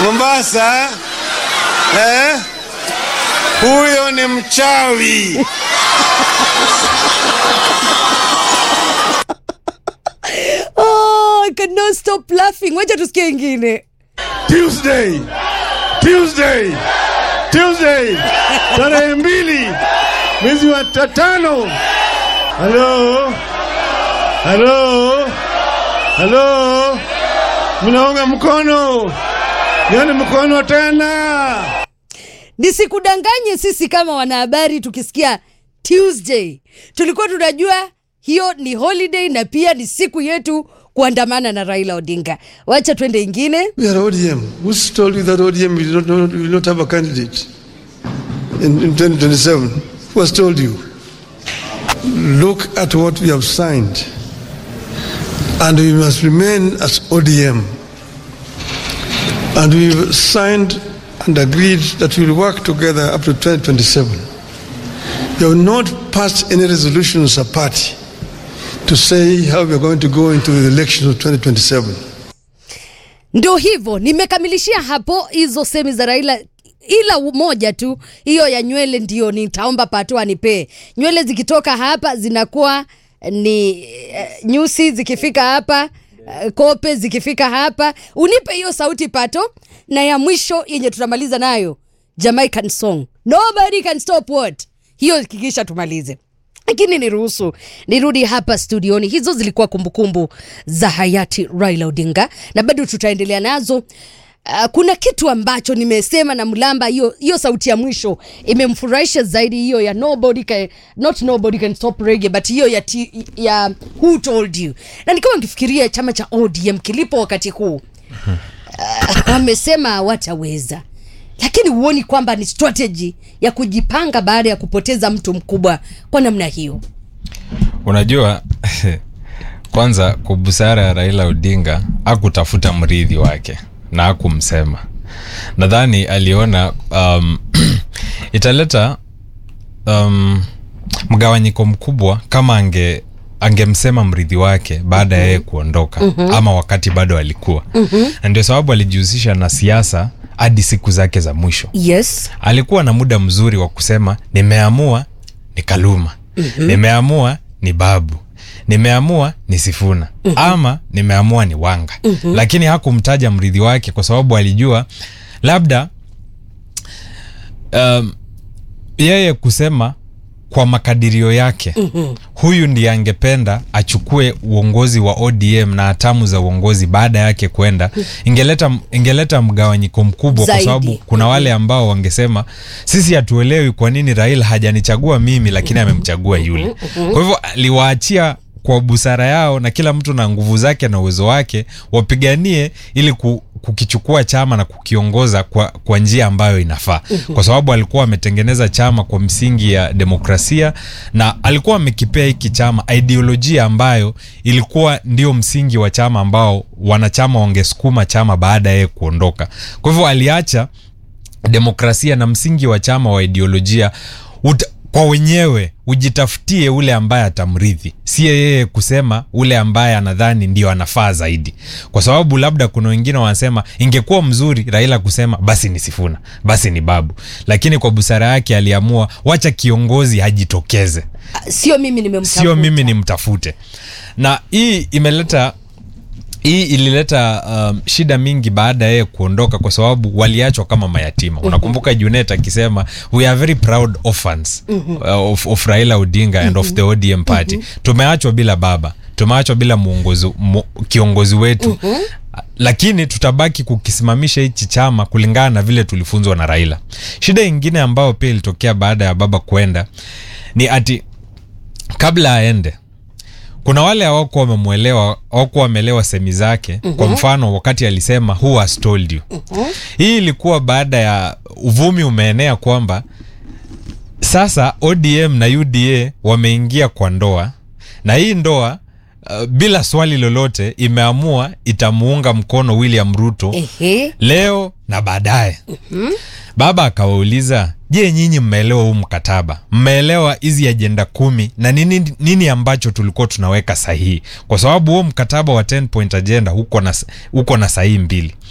Mombasa eh? Huyo ni mchawi. Oh, I cannot stop laughing. Wacha tusikie ingine. Tuesday, Tuesday, Tuesday, tarehe mbili mwezi wa ta- tano. Halo, halo, halo, mnaunga mkono yani mkono tena. Nisikudanganye, sisi kama wanahabari tukisikia Tuesday tulikuwa tunajua hiyo ni holiday na pia ni siku yetu kuandamana na Raila Odinga. Wacha twende ingine. We are ODM. Who's told you that ODM will not, will not have a candidate in, in 2027? Who has told you? Look at what we have signed. And we must remain as ODM. And we've signed and agreed that we'll work together up to 2027. We have not passed any resolutions as a party to say how we are going to go into the elections of 2027. Ndo hivyo nimekamilishia hapo hizo semi za Raila, ila moja tu, hiyo ya nywele ndio nitaomba Pato anipee. Nywele zikitoka hapa zinakuwa ni eh, nyusi, zikifika hapa eh, kope, zikifika hapa unipe hiyo sauti Pato, na ya mwisho yenye tutamaliza nayo Jamaican song nobody can stop what, hiyo kikisha tumalize lakini niruhusu nirudi hapa studioni. Hizo zilikuwa kumbukumbu za hayati Raila Odinga na bado tutaendelea nazo. Uh, kuna kitu ambacho nimesema na Mlamba, hiyo hiyo sauti ya mwisho imemfurahisha zaidi, hiyo ya nobody can, not nobody can stop reggae but hiyo ya, ti, ya who told you, na nikawa nikifikiria chama cha ODM kilipo wakati huu uh, wamesema hawataweza lakini huoni kwamba ni strategy ya kujipanga baada ya kupoteza mtu mkubwa kwa namna hiyo unajua kwanza kwa busara ya raila odinga akutafuta mridhi wake na akumsema nadhani aliona um, italeta um, mgawanyiko mkubwa kama ange angemsema mridhi wake baada ya yeye kuondoka mm-hmm. ama wakati bado alikuwa mm-hmm. na ndio sababu alijihusisha na siasa hadi siku zake za mwisho yes alikuwa na muda mzuri wa kusema nimeamua ni kaluma mm-hmm. nimeamua ni babu nimeamua ni sifuna mm-hmm. ama nimeamua ni wanga mm-hmm. lakini hakumtaja mridhi wake kwa sababu alijua labda um, yeye kusema kwa makadirio yake mm-hmm. huyu ndiye angependa achukue uongozi wa odm na hatamu za uongozi baada yake kwenda ingeleta, ingeleta mgawanyiko mkubwa kwa Zaidi. sababu kuna wale ambao wangesema sisi hatuelewi kwa nini raila hajanichagua mimi lakini amemchagua yule kwa hivyo aliwaachia kwa busara yao na kila mtu na nguvu zake na uwezo wake wapiganie ili ku, kukichukua chama na kukiongoza kwa, kwa njia ambayo inafaa kwa sababu alikuwa ametengeneza chama kwa msingi ya demokrasia na alikuwa amekipea hiki chama ideolojia ambayo ilikuwa ndio msingi wa chama ambao wanachama wangesukuma chama baada ya yeye kuondoka kwa hivyo aliacha demokrasia na msingi wa chama wa ideolojia uta, kwa wenyewe ujitafutie ule ambaye atamrithi siye yeye kusema ule ambaye anadhani ndio anafaa zaidi kwa sababu labda kuna wengine wanasema ingekuwa mzuri raila kusema basi ni sifuna basi ni babu lakini kwa busara yake aliamua wacha kiongozi ajitokeze sio mimi nimemtafuta sio mimi nimtafute na hii imeleta hii ilileta um, shida mingi baada ya yeye kuondoka kwa sababu waliachwa kama mayatima unakumbuka junet akisema we are very proud orphans uh, of, of raila odinga and of the odm party tumeachwa bila baba tumeachwa bila muongozi, mu, kiongozi wetu lakini tutabaki kukisimamisha hichi chama kulingana na vile tulifunzwa na raila shida ingine ambayo pia ilitokea baada ya baba kwenda ni ati kabla aende kuna wale hawakuwa wamemwelewa hawakuwa wameelewa semi zake mm-hmm. kwa mfano wakati alisema who has told you mm-hmm. hii ilikuwa baada ya uvumi umeenea kwamba sasa odm na uda wameingia kwa ndoa na hii ndoa uh, bila swali lolote imeamua itamuunga mkono william ruto Ehe. leo na baadaye mm-hmm. baba akawauliza je nyinyi mmeelewa huu mkataba mmeelewa hizi ajenda kumi na nini, nini ambacho tulikuwa tunaweka sahihi kwa sababu huo mkataba wa 10 point agenda uko na, uko na sahihi mbili